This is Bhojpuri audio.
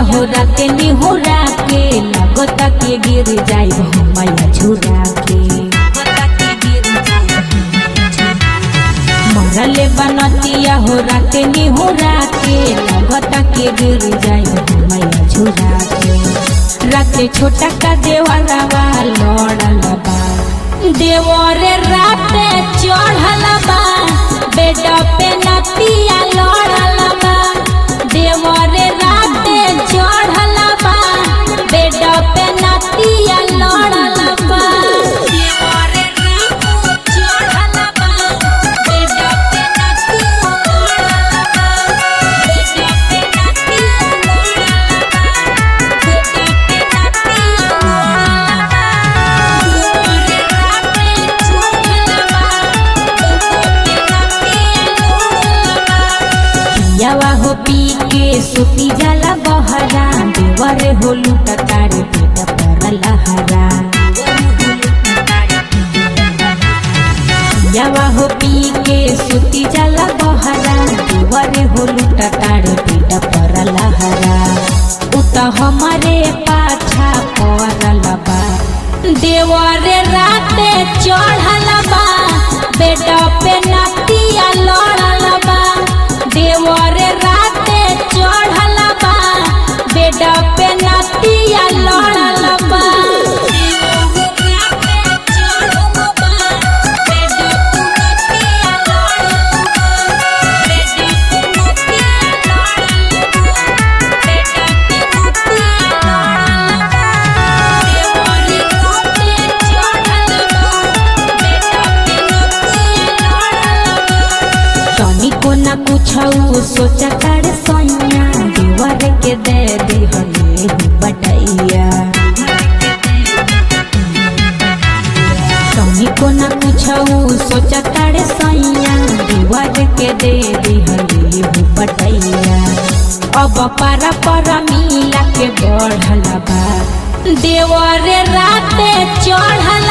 हो राते निहुरा के लगता के गिर जाई मैया झुरा के मरले बनतिया हो राते निहुरा के लगता के गिर जाई मैया झुरा के राते छोटा का देवरवा लड़ल बा देवरे राते चढ़ल बा बेटा पे नतिया लड़ल बा देवरे राते चढ़ल बा बेटा पे नतिया लड़ल बा देवरे राते चढ़ल बा बेटा पे नतिया लड़ल बा बेटा पे नतिया लड़ल बा बेटा पे पियावा हो पी के सुती जाला बहरा देवर हो लूटा तारे बेटा पर लहरा पियावा हो पी के सुती जाला बहरा देवर हो लूटा तारे बेटा पर लहरा उत हमारे पाछा पड़ल बा देवर राते चढ़ल बा बेटा पे नतिया लड़ल बा देवर राते चढ़ल बा बेटा पे नतिया लड़ल बा तनिको न कुछऊ सोचा कर सोनिया दीवार के दे दी हले बटैया तनिको न कुछऊ सोचा कर सोनिया दीवार के दे दी हले बटैया अब पारा पर मिला के बढ़ल बा देवर राते चढ़ल